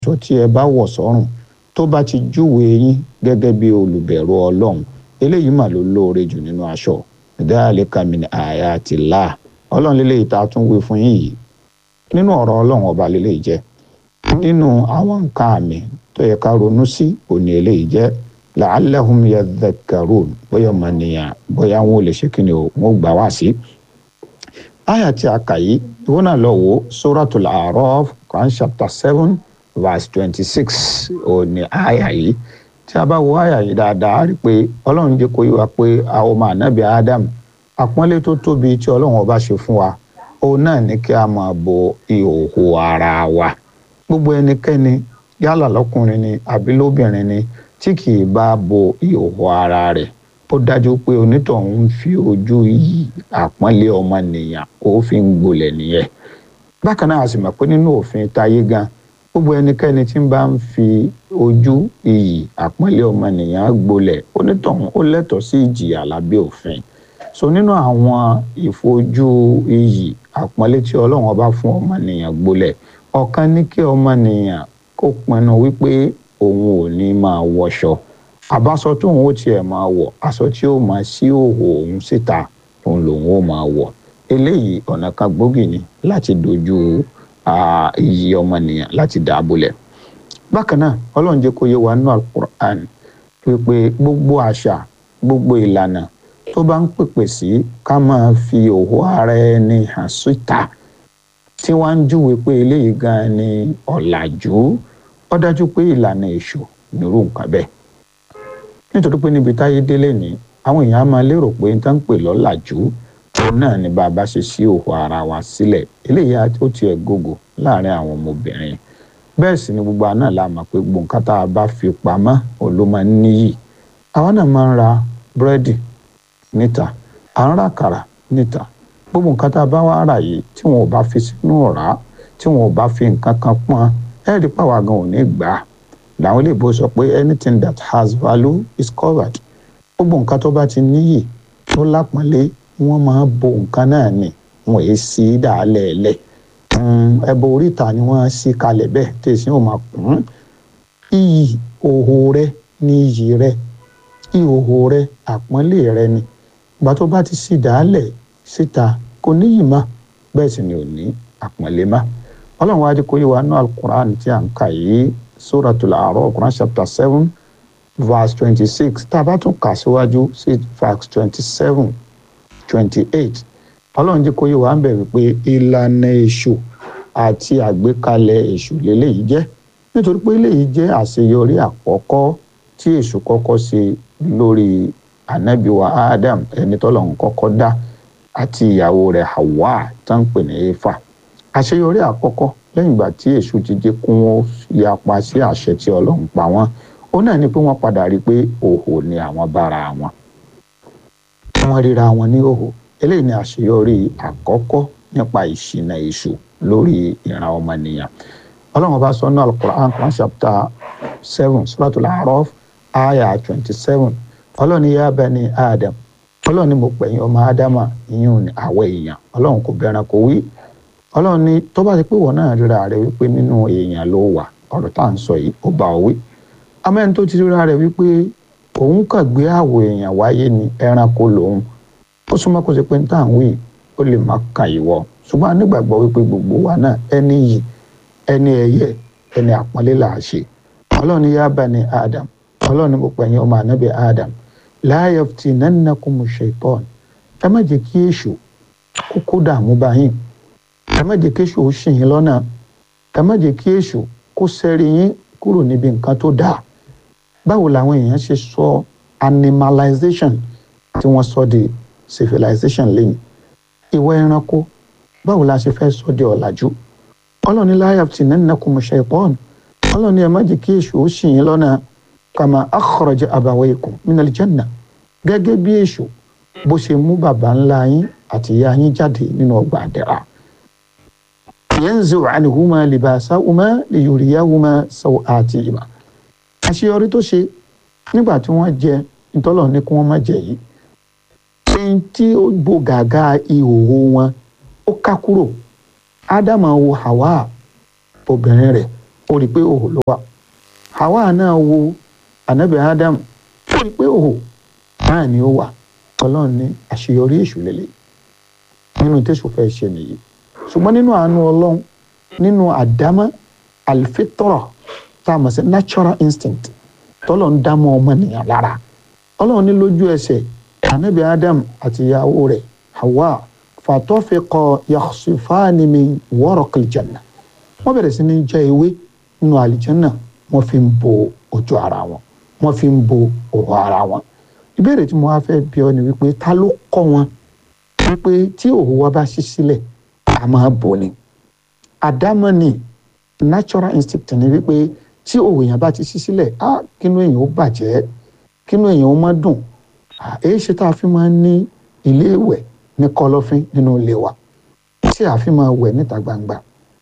aṣọ tí ẹ bá wọ̀ sọ́rùn tó bá ti júwe yín gẹ́gẹ́ bí olùbẹ̀rù ọlọ́run eléyìí mà ló lóore jù nínú aṣọ dhalika min ayatillah ọlọ́run lélẹ́yìí tá a tún wí fún yín yìí nínú ọ̀rọ̀ ọlọ́run ọba lélẹ́yìí jẹ́ nínú àwọn nǹkan àmì tó yẹ ká ronú sí òní eléyìí jẹ́ la'allahum yadhakkarun bóyá ọmọ nìyàn bóyá wọn ò lè ṣe kí ni o wọn ò gbà wá sí. àyà tí a kà yìí ìwọ náà lọ wò suratul A'raf Quran chapter seven verse twenty six òní àyà yìí tí a bá wo àyà yìí dáadáa a rí i pé ọlọ́run jẹ́ kó yé wa pé àwọn ọmọ ànábì Adam àpọ́nlé tó tóbi tí ọlọ́run ọba ṣe fún wa òun náà ní kí a máa bo ìhòòhò ara wa gbogbo ẹnikẹ́ni yálà lọ́kùnrin ni àbí lóbìnrin ni tí kì í bá bo ìhòòhò ara rẹ̀ ó dájú pé onítọ̀hún ń fi ojú yí àpọ́nlé ọmọnìyàn ó fi ń gbolẹ̀ nìyẹn bákan náà a sì mọ̀ pé nínú òfin táyé gan gbogbo ẹnikẹ́ni tí ń bá ń fi ojú iyì àpọ́nlé ọmọnìyàn gbolẹ̀ onítọ̀hún ó lẹ́tọ̀ọ́ sí ìjìyà lábẹ́ òfin so nínú àwọn ìfojú iyì àpọ́nlé tí ọlọ́run ọba fún ọmọnìyàn gbolẹ̀ ọ̀kan ní kí ọmọnìyàn kó pinnu wípé òun ò ní máa wọṣọ àbáṣọ tóun ó tiẹ̀ máa wọ̀ aṣọ tí ó máa sí òhò òun síta òun lòun ó máa wọ̀ eléyìí ọ̀nà kan gbòógì ni láti dojú iyì ọmọnìyàn láti dàbòlẹ̀ bákan náà ọlọ́run jẹ́ kó yé wa nínú alukur'an wípé gbogbo àṣà gbogbo ìlànà tó bá ń pèpè sí ká máa fi òhò ara ẹni hàn síta tí wọ́n ń júwe pé eléyìí gan ni ọ̀làjú ó dájú pé ìlànà èṣù nírú nǹkan bẹ́ẹ̀ nítorí pé níbi táyé délé ní àwọn èèyàn á máa lérò pé nǹkan ń pè lọ́làjú òun náà ni bá a bá ṣe sí òhò ara wa sílẹ̀ eléyìí ó tiẹ̀ gògò láàrin àwọn ọmọbìnrin bẹ́ẹ̀ sì ni gbogbo àná la mọ̀ pé gbogbo nǹkan tá a bá fi pamọ́ òun ló máa ń níyì àwọn náà máa ń ra búrẹ́dì níta à ń ra àkàrà níta gbogbo nǹkan tá a bá wá rà yìí tí wọn ò bá fi sínú ọ̀rá tí wọn ò bá fi nǹkan kan pọ́n ẹ rí pàwọn gan ò ní gbà á làwọn ilé ìbò sọ pé anything that has value is covered gbogbo nǹkan tó bá ti níyì tó lápọ́nlé wọ́n máa bo nǹkan náà ni wọn èé sí dàálẹ̀ ẹ̀lẹ̀ ẹbọ oríta ni wọ́n sí kalẹ̀ bẹ́ẹ̀ tẹ̀sí ò máa kún iyì òhò rẹ ní iyì rẹ ìhòhò rẹ àpọ́nlé rẹ ni ìgbà tó bá ti sí dàálẹ̀ síta kò níyì má bẹ́ẹ̀ sì ni ò ní àpọ́nlé má ọlọ́run wáá di kó yé wa nú alukur'an tí a ń kà yìí suratul A'raf quran chapter seven verse twenty-six tá a bá tún kà síwájú sí verse twenty-seven twenty-eight ọlọ́run jí kó yé wa ń bẹ̀ wípé ìlànà èṣù àti àgbékalẹ̀ èṣù lélẹ́yìí jẹ́ nítorí pé eléyìí jẹ́ àṣeyọrí àkọ́kọ́ tí èṣù kọ́kọ́ ṣe lórí ànábìwa Adam ẹni tọ́lọ́run kọ́kọ́ dá àti ìyàwó rẹ̀ Hawa tó ń pè ní Éfà àṣeyọrí àkọ́kọ́ lẹ́yìn ìgbà tí èṣù ti jẹ́ kún wọn yapa sí àṣẹ tí ọlọ́run pa wọ́n ó náà ni pé wọ́n padà rí i pé òhò ni àwọn bára wọn wọ́n ríra wọn ní òhò eléyìí ni àṣeyọrí àkọ́kọ́ nípa ìṣìnà èṣù lórí ìran ọmọnìyàn ọlọ́run bá sọ náà Al-Qur'an Quran chapter seven Suratul A'raf aya twenty seven ọlọ́run yá bani Adam ọlọ́run ni mo pẹ̀yìn ọmọ ádámà ìyún àwọ̀ èèyàn ọlọ́run kò bẹ̀rẹ̀ kò wí ọlọ́run ní tó bá ti pé wọn náà ríra rẹ wípé nínú èèyàn ló wà ọ̀rọ̀ tá à ń sọ yìí ó bá ọ wí amẹ́ni tó ti ríra rẹ wípé òun kàn gbé àwọ̀ èèyàn wáyé ni ẹranko lòun ó súnmọ́ kó ṣe pé ní tá à ń wí ó lè má kàn ìwọ ṣùgbọ́n a nígbàgbọ́ wípé gbogbo wa náà ẹni yìí ẹni ẹyẹ ẹni àpọ́nlé là á ṣe ọlọ́run yá bani Adam ọlọ́run mo pẹ̀yìn ọmọ ànábì Adam la yaftinannakumu shaytan ẹ má jẹ́ kí èṣù kókó dààmú báyìí ẹ má jẹ́ kí èṣù ó ṣì yín lọ́nà ẹ má jẹ́ kí èṣù kó sẹ́rí yín kúrò níbi nǹkan tó dáa báwo làwọn èèyàn ṣe sọ animalization tí wọ́n sọ di civilization lẹ́yìn ìwà ẹranko báwo la ṣe fẹ́ sọ di ọ̀làjú ọlọ́ni la yaftinannakum shaytan ọlọ́ni ẹ má jẹ́ kí èṣù ó ṣì yín lọ́nà kama akhraja abawaykum minal janna gẹ́gẹ́ bí èṣù bó ṣe mú bàbá ńlá yín àti ìyá yín jáde nínú ọgbà àdẹ̀rà yanzu anhuma libasahuma liyuriyahuma sawatihima àṣeyọrí tó ṣe nígbà tí wọ́n jẹ ìtọ́lọ̀ ní kí wọ́n má jẹ yìí ẹni tí ó bo gàgà ìhòòhò wọn ó ká kúrò ádámà wo Hawa obìnrin rẹ̀ ó rí i pé òhò ló wà Hawa náà wo anabi Adam ó rí i pé òhò náà ni ó wà ọlọ́run ní àṣeyọrí èṣù lélẹ̀ nínú tẹ̀sù fẹ́ ṣe nìyí ṣùgbọ́n nínú àánú ọlọ́run nínú àdámọ́ àlìfẹ́tọ̀rọ̀ tá a mọ̀ sí natural instinct tọ́lọ̀ ń dámọ́ ọmọnìyàn lára ọlọ́run ní lójú ẹsẹ̀ anabi Adam àti ìyàwó rẹ̀ Hawa fàtọ́fẹ́kọ̀ yakhsifani min waraqil janna wọ́n bẹ̀rẹ̀ sí ní jẹ ewé nínú àlìjánná wọ́n fi ń bo ojú ara wọn wọ́n fi ń bo òwò ara wọn ìbéèrè tí mo wá fẹ́ bi ọ́ ni wípé ta ló kọ́ wọn wípé tí òwò wa bá ṣí sílẹ̀ a máa bò ni àdámọ́ ni natural instinct ni wípé tí òwò yẹn bá ti ṣí sílẹ̀ á kínú èèyàn ó bàjẹ́ kínú èèyàn ó má dùn èyí ṣe tá a fi máa ń ní ilé ìwẹ̀ ní kọ̀lọ̀fín nínú ilé wa tí a fi máa wẹ̀ níta gbangba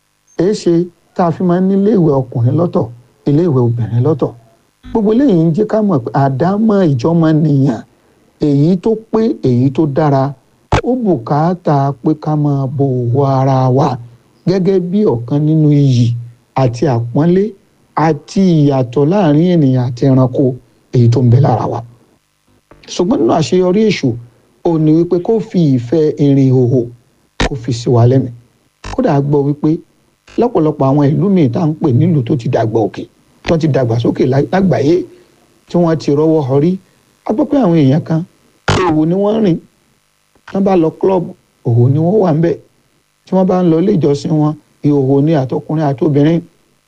èé ṣe tá a fi máa ń ní ilé ìwẹ̀ ọkùnrin lọ́tọ̀ ilé ìwẹ̀ obìnrin lọ́tọ̀ gbogbo eléyìí ń jẹ́ ká mọ̀ pé àdámọ́ ìjọmọnìyàn èyí tó pé èyí tó dára ó bùkátà pé ká máa bo òwò ara wa gẹ́gẹ́ bí ọ̀kan nínú iyì àti àpọ́nlé àti ìyàtọ̀ láàrin ènìyàn àti ẹranko èyí tó ń bẹ lára wa ṣùgbọ́n nínú àṣeyọrí èṣù ò ní wípé kó fi ìfẹ́ ìrìn ìhòhò kó fi sí wa lẹ́mìí kódà gbọ́ wípé lọ́pọ̀lọpọ̀ àwọn ìlú míì tá à ń pè nílùú tó ti dàgbà òkè tó ti dàgbà sókè lágbàáyé tí wọ́n ti rọ́wọ́ họrí a gbọ́ pé àwọn èèyàn kan òhò ni wọ́n rìn wọ́n bá lọ klọ́ọ̀bù òhò ni wọ́n wà ń bẹ̀ tí wọ́n bá ń lọ ilé ìjọsìn wọn ìhòhò ni àtọkùnrin àtobìnrin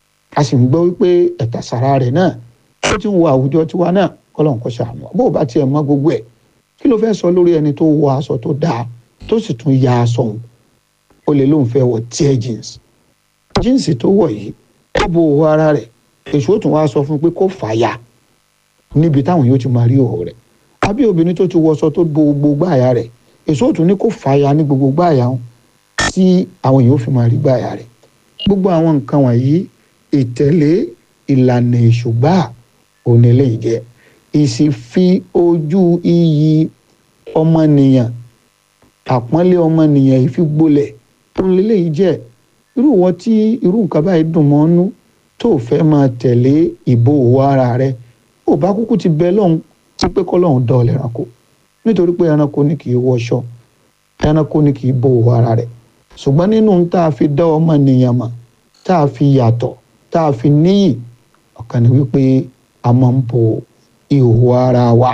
a sì ń gbọ́ wípé ẹ̀tà sàrà rẹ̀ náà ó ti ń wo àwùjọ tiwa náà kọ́lọ́n kó ṣàánú bó o bá tiẹ̀ mọ gbogbo ẹ̀ kí ló fẹ́ sọ lórí ẹni tó wọ aṣọ tó dáa tó sì tún ya aṣọ òun ó lè lóun fẹ́ wọ tear jeans jíǹsì tó wọ̀ yìí ó bo òwò ara rẹ̀ èso tún wá sọ fún un pé kó fàya níbi táwọn yóò ti máa rí òwò rẹ̀ àbí obìnrin tó ti wọṣọ tó bo gbogbo gbáàyà rẹ̀ èso tún ní kó fàya ní gbogbo gbáàyà wọn tí àwọn yóò fi máa rí gbáàyà rẹ̀ gbogbo àwọn nǹkan wọ̀nyí ìtẹ̀lé ìlànà ìṣùgbà òní eléyìí jẹ́ ìsìfi ojú iyì ọmọnìyàn àpọ́nlé ọmọnìyàn ìfigbolẹ̀ òní eléyìí jẹ́ irú wọn tí irú nǹkan báyìí dùn mọ́ nú tó fẹ́ máa tẹ̀lé ìbò òwò ara rẹ̀ ó bá kúkú ti bẹ lọ́hùn tí pé kọ́lọ́hùn dán ọ̀lẹ́ ẹranko nítorí pé ẹranko ní kì í wọṣọ ẹranko ní kì í bo òwò ara rẹ̀ ṣùgbọ́n nínú tá a fi dá ọmọnìyàn mọ̀ tá a fi yàtọ̀ tá a fi níyì ọ̀kan ni wípé a máa ń bo ìhòòhò ara wa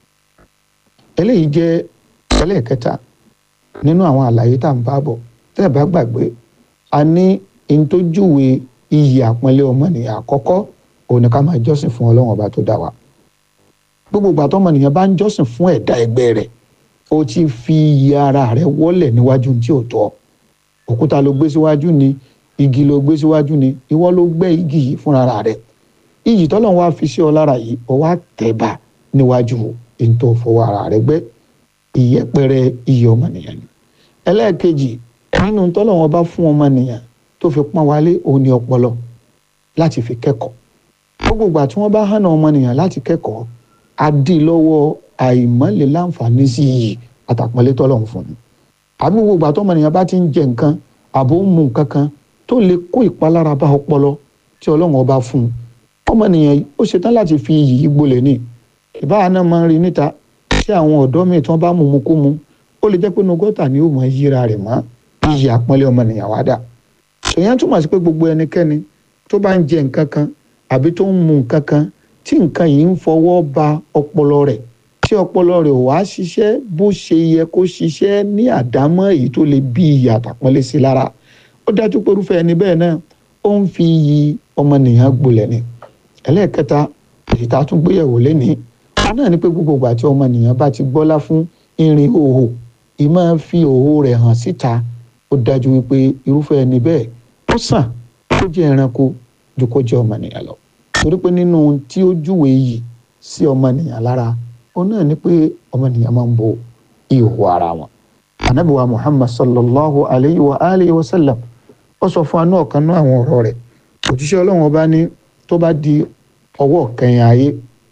eléyìí jẹ́ ẹlẹ́ẹ̀kẹta nínú àwọn àlàyé tá à ń bá bọ̀ tẹ́ ẹ bá gbàgbé a ní ntójúwe iyì àpọ́nlé ọmọnìyàn àkọ́kọ́ òun ni ká máa jọ́sìn fún ọlọ́run ọba tó dá wa gbogbo ìgbà tọ́mọnìyàn bá ń jọ́sìn fún ẹ̀dá ẹgbẹ́ rẹ̀ ó ti fi iyì ara rẹ̀ wọ́lẹ̀ níwájú tí ò tọ́ òkúta ló gbé síwájú ni igi ló gbé síwájú ni ìwọ ló gbẹ́ igi yìí fúnra rẹ̀ iyì tọ́lọ́run wá fi sí ọ lára yìí ọ wá tẹ̀bà níwájú èyí tó fọwọ́ ara rẹ̀ gbẹ́ ìyẹpẹrẹ iyì ọmọnìyàn ni ẹlẹ́ẹ̀kejì nínú tọ́lọ́run bá fún ọmọnìyàn tó fi pọ́n wálé òun ni ọpọlọ láti fi kẹ́kọ̀ọ́ gbogbo ìgbà tí wọ́n bá hànà ọmọnìyàn láti kẹ́kọ̀ọ́ á dì lọ́wọ́ àìmọ́lẹ̀ láǹfààní sí iyì àtàpọ́nlé tọ́lọ́run fún un àbí gbogbo ìgbà tọ́mọnìyàn bá ti ń jẹ nǹkan àbò ń mu nǹkan kan tó lè kó ìpalára bá ọpọlọ tí ọlọ́run ọba fún un ọmọnìyàn ó ṣetán láti fi iyì yìí gbolẹ̀ ní ìbára náà máa ń rí níta tí àwọn ọ̀dọ́ míì tí wọ́n bá mú mu kó mu ó lè jẹ́ pé inú gọ́tà ni ó mọ yíra rẹ̀ mọ́ iyì àpọ́nlé ọmọnìyàn wá dà èèyàn túmọ̀ sí pé gbogbo ẹnikẹ́ni tó bá ń jẹ nǹkan kan àbí tó ń mu nǹkan kan tí nǹkan yìí ń fọwọ́ ba ọpọlọ rẹ̀ tí ọpọlọ rẹ̀ ò wá ṣiṣẹ́ bó ṣe yẹ kó ṣiṣẹ́ ní àdámọ́ èyí tó lè bí iyì àtàpọ́nlé sí lára ó dájú pé irúfẹ́ ẹni bẹ́ẹ̀ náà ó ń fi iyì ọmọnìyàn gbolẹ̀ ni ẹlẹ́ẹ̀kẹta èyí tá a tún gbéyẹ̀wò lénìí wọn náà ní pé gbogbo ìgbà tí ọmọnìyàn bá ti gbọ́lá fún irin òhò ì máa fi òhò rẹ̀ hàn síta ó dájú wípé irúfẹ́ ẹni bẹ́ẹ̀ ó sàn kó jẹ́ ẹranko ju kó jẹ́ ọmọnìyàn lọ torí pé nínú tí ó júwe yìí sí ọmọnìyàn lára ó náà ní pé ọmọnìyàn máa ń bo ìhòòhò ara wọn anabiwa muhammad sallallahu alayhi wa alihi wa sallam ó sọ fún anú ọ̀kan náà àwọn ọ̀rọ̀ rẹ̀ òjíṣẹ́ ọlọ́run ọba ní tó bá di ọwọ́ kẹyìn ayé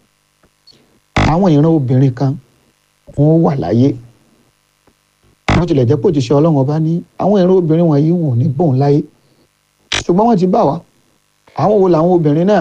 àwọn ìran obìnrin kan wọ́n wà láyé wọ́n tilẹ̀ jẹ́ pé òjíṣẹ́ ọlọ́run ọba ní àwọn ìran obìnrin wọ̀nyí wọn ò ní bòun láyé ṣùgbọ́n wọ́n ti bá wa àwọn wo làwọn obìnrin náà